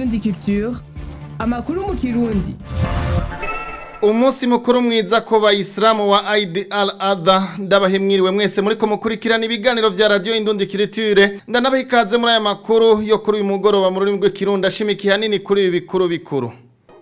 Indundi Culture amakuru mu kirundi umunsi mukuru mwiza ku bayisilamu wa Eid al-Adha ndabahemwiriwe mwese muri ko mukurikirana ibiganiro vya radio Indundi Culture ndanabaha ikaze muri aya makuru yo kuri uyu mugoroba mu rurimi rw'ikirundi ashimikiye hanini kuri ibi bikuru bikuru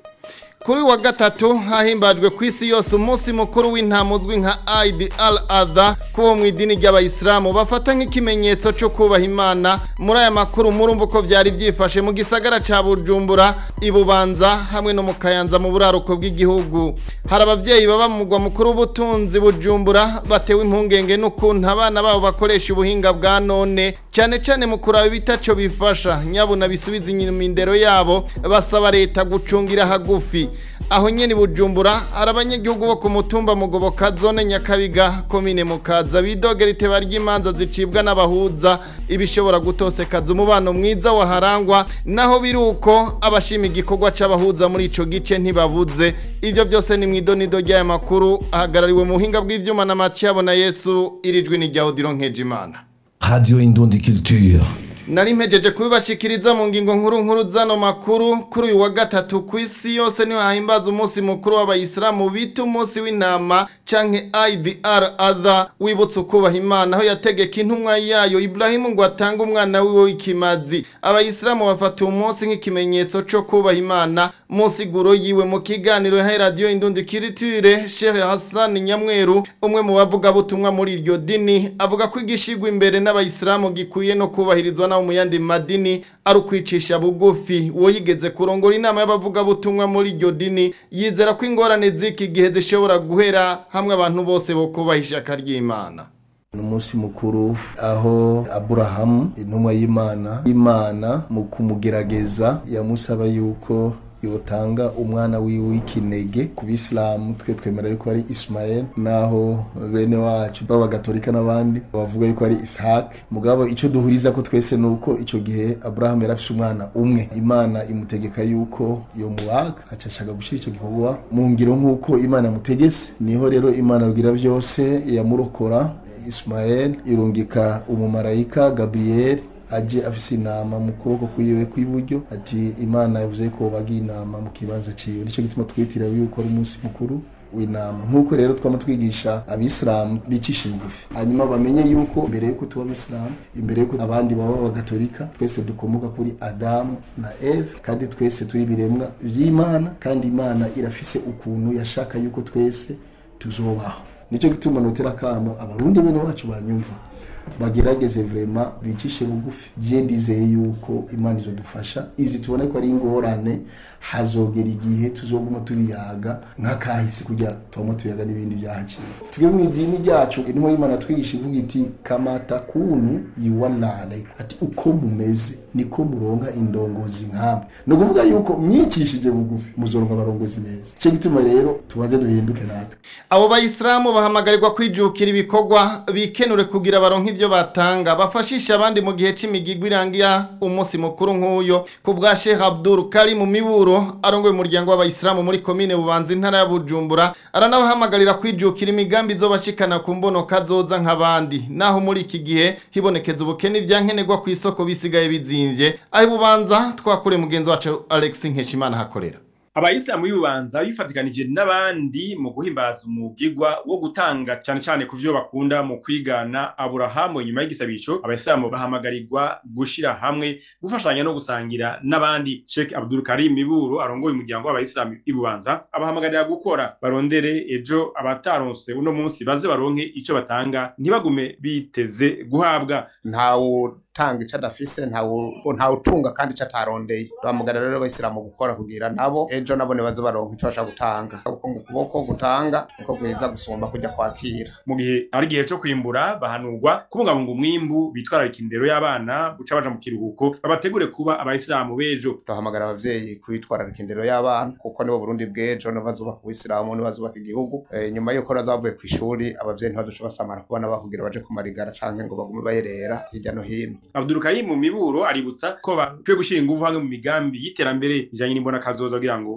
kuri wa gatatu hahimbajwe ku isi yose umunsi mukuru w'intama uzwi nka Eid al-Adha kubo mu idini ry'abayisilamu bafata nk'ikimenyetso cyo kubaha Imana muri aya makuru murumva uko byari byifashe mu gisagara ca Bujumbura ibubanza hamwe no mu Kayanza mu buraruko bw'igihugu hari abavyeyi baba mu mugwa mukuru w'ubutunzi Bujumbura batewe impungenge n'ukuntu abana babo bakoresha ubuhinga bwa none cyane cyane mu kuraba ibitaco bifasha nyabuna bisubiza inyuma indero yabo basaba leta gucungira hagufi aho nyene bujumbura hari abanyagihugu bo ku mutumba mugoboka zone nyakabiga komine mukaza bidogera iteba ry'imanza zicibwa n'abahuza ibishobora gutosekaza umubano mwiza waharangwa naho biri uko abashima igikorwa c'abahuza muri ico gice ntibabuze ivyo byose ni mwidonido ry'aya makuru ahagarariwe mu buhinga bw'ivyuma na Mathiabo na Yesu irijwi ni rya Odilo Nkejimana Radio Indundi Culture. Nari mpejeje kubibashikiriza mu ngingo nkuru nkuru zano makuru kuri uyu wa gatatu ku isi yose niho hahimbaza umunsi mukuru w'abayisilamu bita umunsi w'intama canke Eid al-Adha wibutsa ukubaha Imana aho yategeka intumwa yayo Ibrahimu ngo atange umwana wiwe w'ikimazi abayisilamu bafata uwo munsi nk'ikimenyetso co kubaha Imana mu nsiguro yiwe mu kiganiro ya Radio Indundi Culture Sheikh Hassan Nyamweru umwe mu bavuga butumwa muri iryo dini avuga ko igishigwa imbere n'abayisilamu gikuye no kubahirizwa nawo mu yandi madini ari ukwicisha bugufi uwo yigeze kurongora inama y'abavuga butumwa muri iryo dini yizera ko ingorane z'iki gihe zishobora guhera hamwe abantu bose bo kubaha ishaka ry'Imana ni umunsi mukuru aho aburahamu intumwa y'imana imana mu kumugerageza yamusaba yuko yotanga umwana wiwe w'ikinege ku bisilamu twe twemera yuko ari Ismael naho bene wacu b'abagatolika n'abandi bavuga yuko ari Ishak mugabo ico duhuriza ko twese nuko ico gihe Abraham yarafise umwana umwe Imana imutegeka yuko yo mubaga aca ashaka gushira ico gikorwa mu ngiro nk'uko Imana yamutegese niho rero Imana rugira vyose yamurokora Ismael irungika umumarayika Gabriel aje afise inama mu kuboko kwiwe kw'iburyo ati imana yavuze ko bagiye inama mu kibanza ciwe nico gituma twitira yuko ari umunsi mukuru w'inama nk'uko rero twama twigisha abisilamu bicisha bugufi hanyuma bamenye yuko imbere yuko tuba abisilamu imbere yuko abandi baba abagatolika twese dukomoka kuri adamu na eve kandi twese turi ibiremwa vy'imana kandi imana irafise ukuntu yashaka yuko twese tuzobaho nico gituma notera kamo abarundi bene bacu banyumva bagerageze vrema bicishe bugufi je ndizeye yuko imana izodufasha izi tubona ko ari ingorane hazogera igihe tuzoguma tubiyaga nk'akahise kugira tubamo tuyaga n'ibindi byahaciye tujye mu idini ryacu intumwa y'imana twigisha ivuga iti kamata kunu iwanale ati uko mumeze niko muronka indongozi nkamwe ni ukuvuga yuko myicishije bugufi muzoronka abarongozi beza icyo gituma rero tubanze duhinduke natwe abo bayisilamu bahamagarirwa kwijukira ibikorwa bikenure kugira baronke ivyo batanga bafashisha abandi mu gihe c'imigigwi irangira umunsi mukuru nk'uyo ku bwa Sheikh Abdul Karim Miburo arongoye umuryango w'abayisilamu muri komine Bubanza intara ya Bujumbura aranabahamagarira kwijukira imigambi izobashikana ku mbono kazoza nk'abandi naho muri iki gihe hibonekeza ubukene ivyankenerwa ku isoko bisigaye bizimvye aho Bubanza twakure mugenzi wacu Alex Nkeshimana hakorera abayisilamu y'ububanza bifatikanije n'abandi mu guhimbaza umugigwa wo gutanga cyane cyane ku vyo bakunda mu kwigana aburahamu inyuma y'igisabisho abayisilamu bahamagarirwa gushira hamwe gufashanya no gusangira n'abandi Sheikh Abdul Karim Miburu arongoye umuryango w'abayisilamu y'ububanza abahamagarira gukora barondere ejo abataronse uno munsi baze baronke ico batanga ntibagume biteze guhabwa ntawe utanga ico adafise ntawe utunga kandi ico atarondeye bahamagara rero abayisilamu gukora kugira nabo ejo nabo nibaze baronka ico bashaka gutanga kuko ngo ukuboko gutanga niko gwiza gusumba kujya kwakira mu gihe ari igihe co kwimbura bahanurwa kubungabunga umwimbu bitwararika indero y'abana guca baja mu kiruhuko babategure kuba abayisilamu b'ejo bahamagara abavyeyi kwitwararika indero y'abana kuko nibo burundi bw'ejo nibo bazubaka ubuyisilamu nibo bazubaka igihugu e, nyuma yuko baza bavuye kw'ishuri abavyeyi ntibazoca basamara kubana bakugira baje kumarigara canke ngo bagume bayerera hirya no hino Abdul Karim Miburo aributsa ko bakwiye gushira ingufu hamwe mu migambi y'iterambere ijanye n'imbona kazoza kugira ngo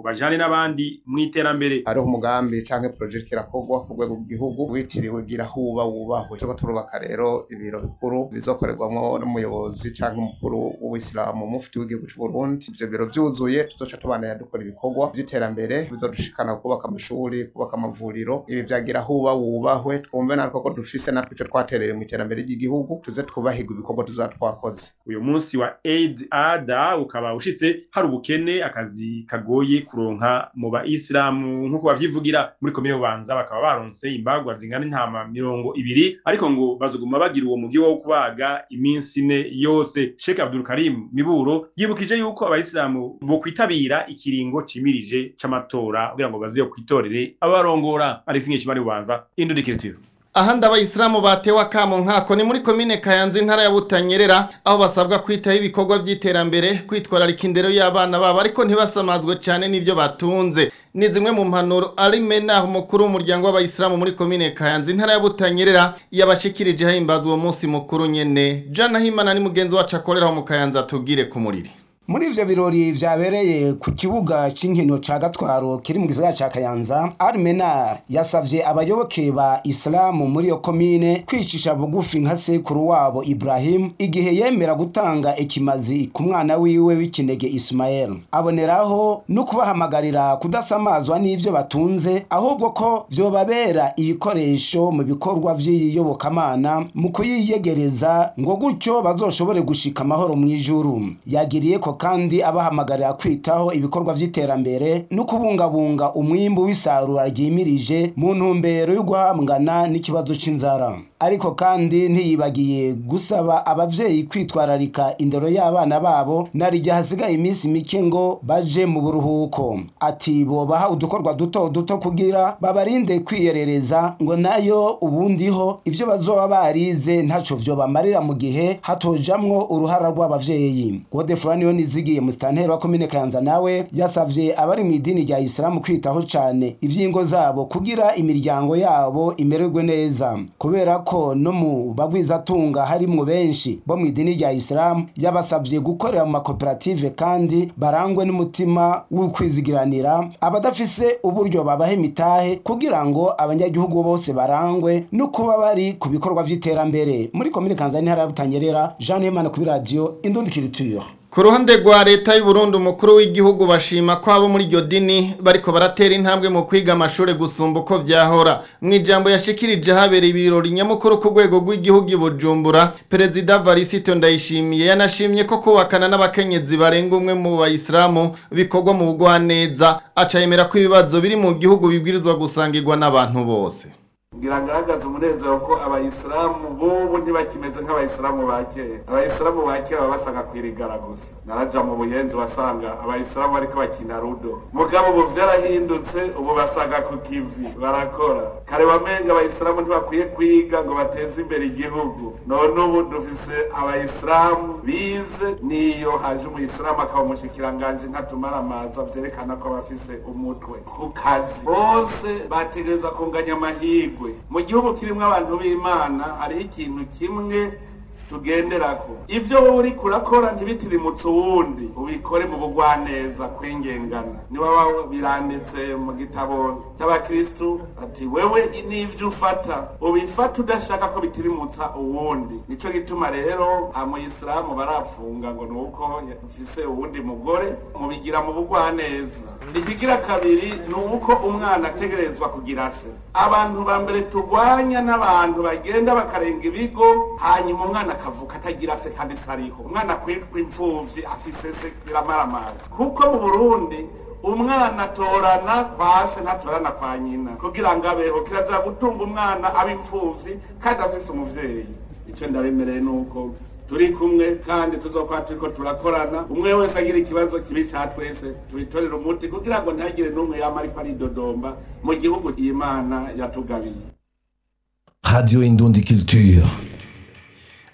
ngo bajane n'abandi mu iterambere hariho umugambi canke project irakorwa ku rwego rw'igihugu witiriwe gira huba wubahwe turiko turubaka rero ibiro bikuru bizokorerwamwo n'umuyobozi canke umukuru w'uwisilamu mufti w'igihugu c'u Burundi ivyo biro vyuzuye tuzoca tubandanya dukora ibikorwa vy'iterambere bizodushikana kubaka amashuri kubaka amavuriro ibi vyagira huba wubahwe twumve natwe ko dufise natwe ico twatereye mu iterambere ry'igihugu tuze twubahirwa ibikorwa tuzaba twakoze uyu munsi wa Eid Ada ukaba ushitse hari ubukene akazi kagoye kuronka mu bayisilamu nk'uko bavyivugira muri komine Bubanza bakaba baronse imbagwa zingana intama mirongo ibiri ariko ngo bazoguma bagira uwo mugi wo kubaga iminsi ine yose Sheikh Abdul Karim Miburo yibukije yuko abayisilamu bo kwitabira ikiringo cimirije c'amatora kugira ngo baze kwitorere abarongora Alex Nkeshimari Bubanza Indudikiritiyo ahandi abayisilamu batewe akamo nkako ni muri komine kayanza intara ya butanyerera aho basabwa kwitaho ibikorwa by'iterambere kwitwararika indero y'abana babo ariko ntibasamazwe cyane n'ibyo batunze ni zimwe mu mpanuro ari menaho umukuru w'umuryango w'abayisilamu muri komine kayanza intara ya butanyerera yabashikirije hahimbaza uwo munsi mukuru nyene jana himana ni mugenzi wacu akoreraho mu kayanza tubwire ku muriri muri ivyo birori vyabereye ku kibuga c'inkino ca gatwaro kiri mu gisagara ca kayanza armenar yasavye abayoboke ba isilamu muri iyo komine kwicisha bugufi nka sekuru wabo ibrahim igihe yemera gutanga ikimazi ku mwana wiwe w'ikinege ismael aboneraho no kubahamagarira kudasamazwa n'ivyo batunze ahubwo ko vyobabera ibikoresho mu bikorwa vy'iyobokamana mu kuyiyegereza ngo gutyo bazoshobore gushika amahoro mw'ijuru yagiriye ko kandi abahamagarira kwitaho ibikorwa vy'iterambere no kubungabunga umwimbu w'isarura ryimirije mu ntumbero yo guhangana n'ikibazo c'inzara ariko kandi ntiyibagiye gusaba abavyeyi kwitwararika indero y'abana babo narijya hasigaye iminsi mike ngo baje mu buruhuko ati bobaha udukorwa duto duto kugira babarinde kwiyerereza ngo nayo ubundiho ivyo bazoba barize ntaco vyo bamarira mu gihe hatojamwo uruhara rw'abavyeyi godefurani yo nizigiye musitanteri wa komine kayanza nawe yasavye abari mu idini rya isilamu kwitaho cane ivyingo zabo kugira imiryango yabo imererwe neza kubera ko no mu bagwizatunga harimwo benshi bo mu idini rya isilamu yabasavye gukorera mu makoperative kandi barangwe n'umutima w'ukwizigiranira abadafise uburyo babaha imitahe kugira ngo abanyagihugu bose barangwe no kuba bari ku bikorwa vy'iterambere muri komine kayanza n'intara ya butanyerera jean hemana kuri radiyo indundikiriture ku ruhande rwa leta y'u Burundi umukuru w'igihugu bashima ko abo muri iryo dini bariko baratera intambwe mu kwiga amashuri gusumba uko vyahora mu ijambo yashikirije habereye ibirori nyamukuru ku rwego rw'igihugu i Bujumbura perezida Varisito Ndayishimiye yanashimye ko kubakana n'abakenyezi barenga umwe mu bayisilamu bikorwa mu bugwaneza aca yemera ko ibibazo biri mu gihugu bibwirizwa gusangirwa n'abantu bose ngira ngaragaza umunezero ko abayisilamu bubu ntibakimeze nk'abayisilamu ba kera abayisilamu ba kera baba basanga kwirigara gusa naraja mu buyenzi wasanga abayisilamu bariko bakina rudo mugabo ubu vyarahindutse ubu basanga ku kivi barakora kare wamenga abayisilamu ntibakwiye kwiga ngo bateze imbere igihugu none ubu dufise abayisilamu bize niyo haje umuyisilamu akaba umushikiranganji nkatumara amaza vyerekana ko bafise umutwe ku kazi bose bategerezwa kunganya amahirwe mu gihugu kirimo abantu b'imana hariho ikintu kimwe tugenderako ivyo wowe uriko urakora ntibitirimutse uwundi ubikore mu bugwaneza kwingengana niwaba biranditse mu gitabo cy'abakristu ati wewe n'ivyo ufata ubifata udashaka ko bitirimutsa uwundi nico gituma rero amuyisilamu barafunga ngo nuko ufise uwundi mugore mubigira mu bugwaneza ikigira kabiri ni uko umwana ategerezwa kugira se abantu ba mbere turwanya n'abantu bagenda bakarenga ibigo hanyuma umwana akavuka atagira se kandi se ariho umwana kwitwa imfuvyi afise se biramaramaje kuko mu burundi umwana atorana kwa se ntatorana kwa nyina kugira ngo abeho kirazira gutunga umwana aba imfuvyi kandi afise umuvyeyi ico ndabemereye nuko turi kumwe kandi tuzokuba turiko turakorana umwe wese agira ikibazo kibi ca twese tubitorera umuti kugira ngo ntihagire n'umwe yama ariko aridodomba mu gihugu imana yatugabiye Radio Indundi Culture.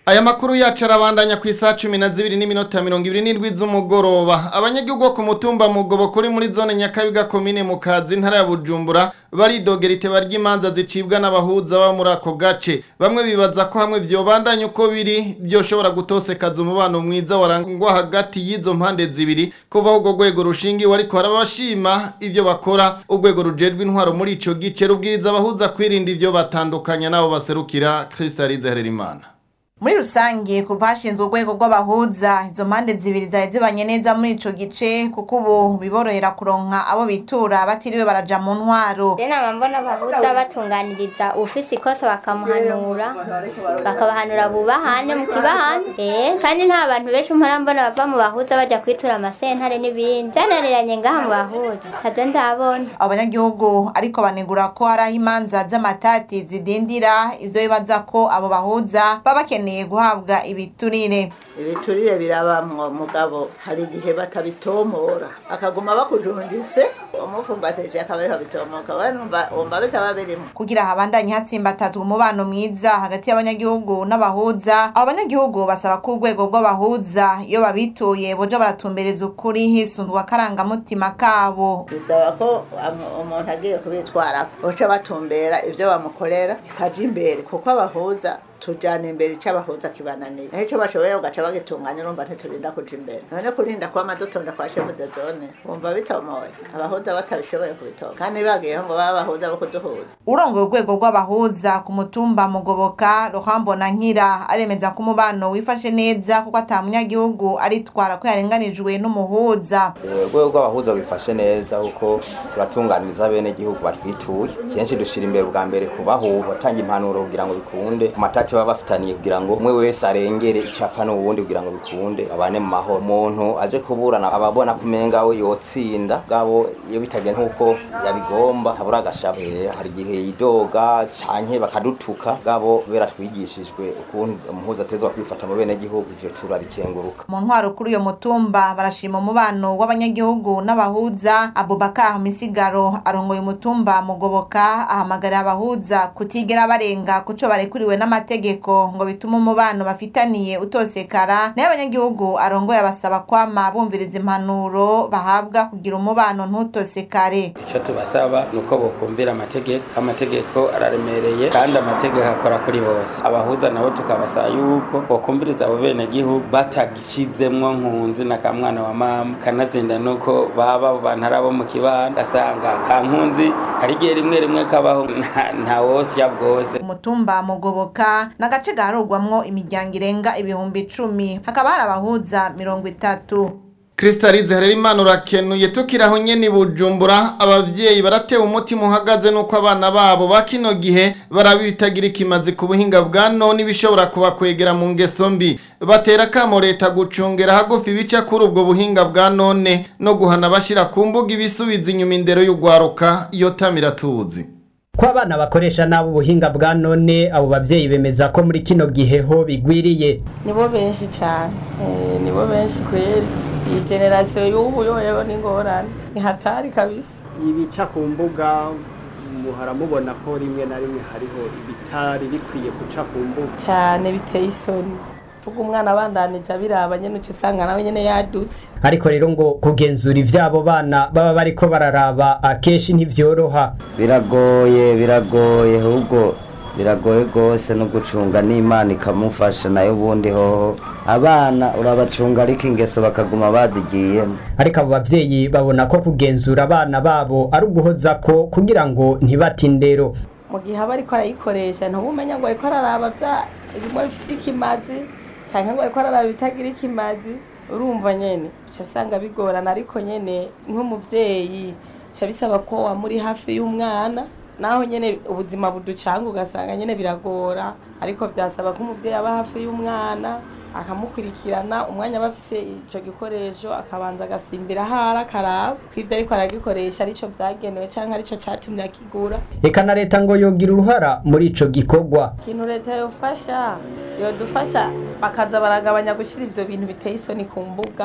Aya makuru yacu arabandanya ku isaha cumi na zibiri n'iminota mirongo ibiri n'indwi z'umugoroba abanyagihugu bo ku mutumba mugobo kuri muri zone nyakabiga komine mu kazi ntara ya bujumbura baridogera iteba ry'imanza zicibwa n'abahuza baba muri ako gace bamwe bibaza ko hamwe vyobandanya uko biri byoshobora gutosekaza umubano mwiza warangwa hagati y'izo mpande zibiri kuva ubwo rwego rushingiwe ariko harabashima ivyo bakora urwego rujejwe intwaro muri ico gice rubwiriza abahuza kwirinda ivyo batandukanya n'abo baserukira Kristalize Hererimana muri rusange kuva hashinzwe urwego rw'abahuza izo mpande zibiri zari zibanye neza muri ico gice kuko ubu biborohera kuronka abo bitura batiriwe baraja mu ntwaro rero nama mbona abahuza batunganiriza ufise ikosa bakamuhanura bakabahanura bubahane mu kibahane eh kandi nta bantu benshi mpora mbona bava mu bahuza baja kwitura amasentare n'ibindi byananiranye ngaha mu bahuza ntabyo ndabona abo banyagihugu ariko banegura ko hari aho imanza z'amatati zidindira ivyo bibaza ko abo bahuza baba bakeneye guhabwa ibiturire ibiturire birabamwo mugabo hari igihe batabitomora akaguma bakujundise umufumbatije akaba ariho bitomoka we numva wumva bitaba birimo kugira habandanye hatsimbatazwa umubano mwiza hagati y'abanyagihugu n'abahuza abo banyagihugu basaba ko urwego rw'abahuza iyo babituye boja baratumbereza ukuri hisunzwe akarangamutima kabo bisaba ko am- umuntu agiye kubitwarako boca batumbera ivyo bamukorera bikaja imbere kuko abahuza tujana imbere ico abahuza kibananira naho ico bashoboye ugaca bagitunganya urumva ntiturinda kuja imbere none kurinda kuba amadutonda kwa shefu de zone wumva bitomoye abahuza batabishoboye kubitora kandi bagiyeho ngo babe abahuza bo kuduhuza urongoye urwego rw'abahuza ku mutumba mugoboka ruhambo na nkira aremeza ko umubano wifashe neza kuko ata munyagihugu aritwara ko yarenganijwe n'umuhuza urwego rw'abahuza wifashe neza kuko turatunganiriza bene igihugu batwituye kenshi dushira imbere ubwa mbere kubahuba batanga impanuro kugira ngo bikunde ku matati baba bafitaniye kugira ngo umwe wese arengere icyo apfa n'uwundi kugira ngo bikunde babane mu mahoro umuntu aje kuburana ababona ko umenga we yotsinda bwabo iyo bitagenze nk'uko yabigomba habura agashabu Eh, hari igihe yidoga canke bakadutuka bwabo kubera twigishijwe ukuntu umuhuza atezwa kwifata mu bene gihugu ivyo turarikenguruka mu ntwaro kuri uyo mutumba barashima umubano w'abanyagihugu n'abahuza abubakar misigaro arongoye umutumba mugoboka ahamagarira abahuza kutigera barenga kuco barekuriwe n'amategeko ngo bitume umubano bafitaniye utosekara nayo abanyagihugu arongoye abasaba kwama bumviriza impanuro bahabwa kugira umubano ntutosekare icyo tubasaba ni uko bokumvira amategeko amategeko araremereye kandi amategeko akora kuri bose abahuza nabo tukabasaba yuko bokumviriza abo bene gihugu batagishizemwo nkunzi na kamwana wa mama kanazinda nuko baba abo bantu ari abo mu kibanda gasanga ka nkunzi hari igihe rimwe rimwe kabaho nta- nta wosya bwose umutumba mugoboka n'agace gaharurwamwo imiryango irenga ibihumbi icumi hakaba hari abahuza mirongo itatu Kristalize Harerimana urakenuye tukiraho nyene bujumbura abavyeyi baratewe umutima uhagaze nuko abana babo bakino gihe barabitagira ikimazi ku buhinga bwa none bishobora kubakwegera mu ngeso mbi batera kamo leta gucungera hagufi bica kuri ubwo buhinga bwa none no guhana bashira ku mbuga ibisubiza inyuma indero y'ugwaruka iyo tamira tuzi ko abana bakoresha nabi ubuhinga bwa none abo babyeyi bemeza ko muri kino gihe ho bigwiriye nibo benshi cyane Eh, nibo benshi kweri iyi generasiyo y'ubu yoyeho n'ingorane ni hatari kabisa ibica ku mbuga muhora mubona ko rimwe na rimwe hariho ibitari bikwiye guca ku mbuga cyane biteye isoni vuga umwana abandanije abiraba nyene uca usanga nawe nyene yadutse ariko rero ngo kugenzura ivy'abo bana baba bariko bararaba akenshi ntivyoroha biragoye biragoye ahubwo biragoye rwose no gucunga n'imana ikamufasha nayo ubundi hoho abana urabacunga ariko ingeso bakaguma bazigiyemo ariko abo bavyeyi babona ko kugenzura abana babo ari uguhoza ko kugira ngo ntibate indero mu gihe aba ariko arayikoresha ntubumenya ngo ariko araraba vya bimwe bifise ikimazi canke ngo ariko araraba ibitagira ikimazi urumva nyene uca usanga bigorana ariko nyene nk'umuvyeyi ca bisaba ko wamuri hafi y'umwana naho nyene ubuzima buducanga ugasanga nyene biragora ariko vyasaba ko umuvyeyi aba hafi y'umwana akamukurikirana umwanya aba afise ico gikoresho akabanza agasimbira ahari akaraba ko ivyo ariko aragikoresha arico vyagenewe canke arico catumye akigura eka na leta ngo yogira uruhara muri ico gikorwa ikintu leta yofasha yodufasha bakaza baragabanya gushira ivyo bintu biteye isoni ku mbuga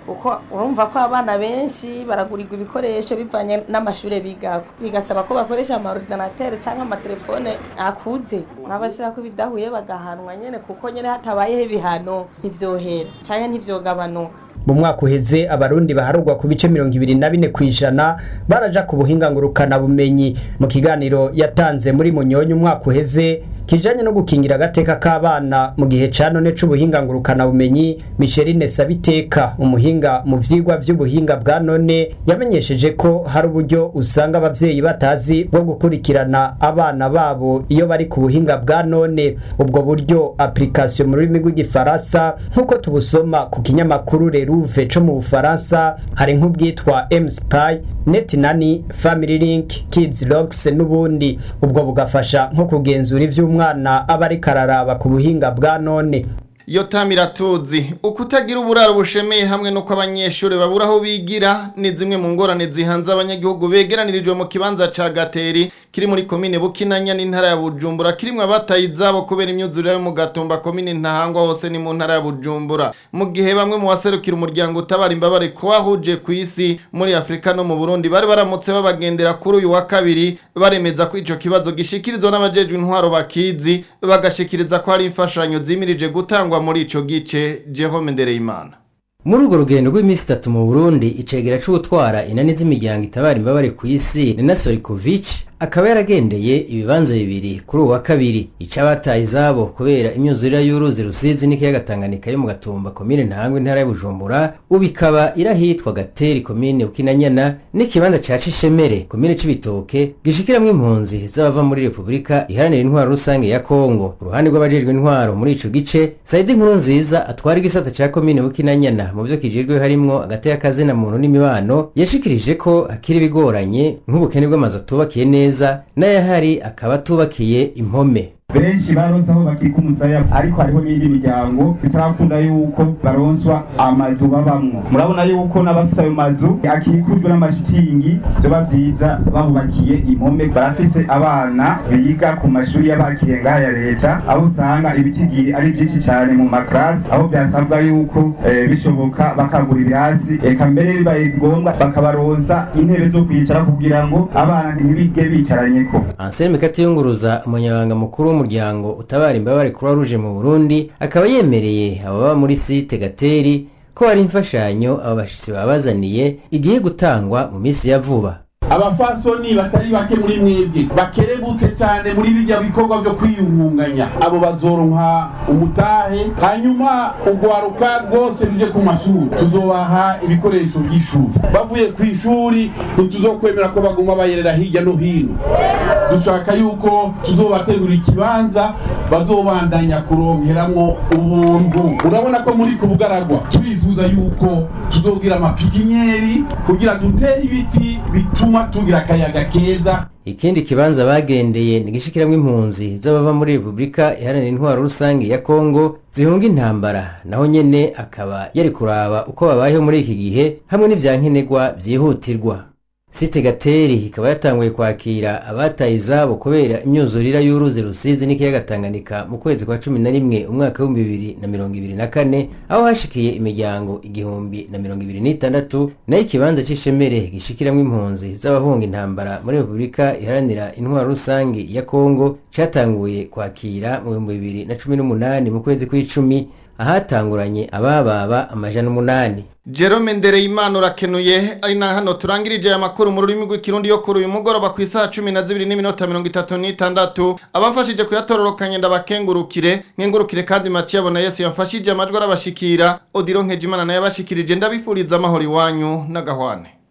kuko urumva ko abana benshi baragurirwa ibikoresho bivanye n'amashuri bigako bigasaba ko bakoresha amaordinatere cyangwa amatelefone akuze n'abashaka ko bidahuye bagahanwa nyene kuko nyene hatabayeho ibihano ntivyohera canke ntivyogabanuka mu mwaka uheze abarundi baharugwa ku bice mirongo ibiri na bine ku ijana baraja ku buhinga ngurukana bumenyi mu kiganiro yatanze muri munyonyi umwaka uheze kijanye no gukingira agateka k'abana mu gihe ca none c'ubuhinga ngurukana bumenyi Micheline Sabiteka umuhinga mu vyigwa vy'ubuhinga bwa none yamenyesheje ko hari uburyo usanga abavyeyi batazi bwo gukurikirana abana babo iyo bari ku buhinga bwa none ubwo buryo application mu rurimi rw'igifaransa nk'uko tubusoma ku kinyamakuru Lerouve co mu Bufaransa hari nk'ubwitwa M-Spy Net Nani Family Link Kids Logs n'ubundi ubwo bugafasha nko kugenzura ivyo umwana aba ariko araraba ku buhinga bwa none yo tamiratuzi ukutagira uburaro bushemeye hamwe nuko abanyeshuri babura aho bigira ni zimwe mu ngorane zihanze abanyagihugu begeranirijwe mu kibanza ca Gateri kiri muri komine Bukinanya n'intara ya Bujumbura kirimwe abataye izabo kubera imyuzurire yo mu Gatumba komine Ntahangwa hose ni mu ntara ya Bujumbura mu gihe bamwe mu baserukira umuryango utabara imbabare ko wahuje ku isi muri Afrika no mu Burundi bari baramutse babagendera kuri uyu wa kabiri baremeza ko ico kibazo gishikirizwa n'abajejwe intwaro bakizi bagashikiriza ko hari imfashanyo zimirije gutangwa muri ico gice Jerome Ndereyimana muri urwo rugendo rw'iminsi itatu mu burundi icegera c'ubutwara inani z'imiryango itabara imbabare ku isi nina sorikovic akaba yaragendeye ibibanza bibiri kuri uwa kabiri icabataye izabo kubera imyuzurira y'uruzi rusizi n'ikiyaga Tanganyika yo mu gatumba komine ntangwe intara ya Bujumbura ubu ikaba irahitwa Gateri komine Bukinanyana n'ikibanza ca Cishemere komine c'ibitoke gishikiramwo impunzi z'abava muri Republika iharanira intwaro rusange ya Kongo ku ruhande rw'abajejwe intwaro muri ico gice Saidi Nkuru nziza atwara igisata ca komine Bukinanyana mu byo kijejwe harimwo agati y'akazina muntu n'imibano yashikirije ko hakiri bigoranye nk'ubukene bw'amazu atubakiye neza neza n'ayahari akaba atubakiye impome benshi baronse aho bakika umusaya ariko hariho n'indi miryango bitarakunda yuko baronswa amazu babamwo murabona yuko n'abafise ayo mazu akikujwe n'amashitingi vyoba vyiza babubakiye impome barafise abana biga ku mashuri y'abakiriye ngaha ya leta aho usanga ibitigiri ari vyinshi cane mu maklasi aho vyasabwa yuko eh, bishoboka bakagura ibirasi eka mbere bibaye ngombwa bakabaronsa intebe zo kwicara kugira ngo abana ntibige bicaranyeko Anselme Katiyunguruza umunyabanga mukuru w'umuryango utabara imbabare Croix Rouge mu Burundi akaba yemereye ababa muri site Gateri ko hari imfashanyo abo bashitsi babazaniye igiye gutangwa mu minsi ya vuba abafasoni batari bake muri mwebwe bakerebutse cyane muri bijya bikorwa byo kwiyungunganya abo bazoronka umutahe hanyuma ugwaruka rwose ruje ku mashuri tuzobaha ibikoresho by'ishuri bavuye ku ishuri ntituzokwemera ko baguma bayerera hirya no hino dushaka yuko tuzobategura ikibanza bazobandanya kuronkeramwo ubuntu urabona ko muri ku bugaragwa turifuza yuko tuzogira amapikinyeri kugira dutere ibiti bituma tugira akayaga keza ikindi kibanza bagendeye ni gishikiramwo impunzi z'abava muri Republika iharanira intwaro rusange ya Kongo zihunga intambara naho nyene akaba yari kuraba uko babayeho muri iki gihe hamwe n'ivyankenerwa vyihutirwa site gateri ikaba yatanguye kwakira abataye izabo kubera imyuzurira y'uruzi rusizi n'ikiyaga Tanganyika mu kwezi kwa cumi na rimwe umwaka w'ibihumbi bibiri na mirongo ibiri na kane aho hashikiye imiryango igihumbi na mirongo ibiri n'itandatu nayo ikibanza c'ishemere gishikiramwo impunzi z'abahunga intambara muri repubulika iharanira intwaro rusange ya kongo catanguye kwakira mu bihumbi bibiri na cumi n'umunani mu kwezi kw'icumi ahatanguranye abababa amajana umunani Jerome Ndereyimana urakenuye ari na hano turangirije aya makuru mu rurimi rw'ikirundi yo kuri uyu mugoroba ku isaha cumi na zibiri n'iminota mirongo itatu n'itandatu abamfashije kuyatororokanya ndabakengurukire nkengurukire kandi Mathieu abona Yesu yamfashije amajwi arabashikira Odiro Nkejimana naye abashikirije ndabifuriza amahoro iwanyu n'agahwane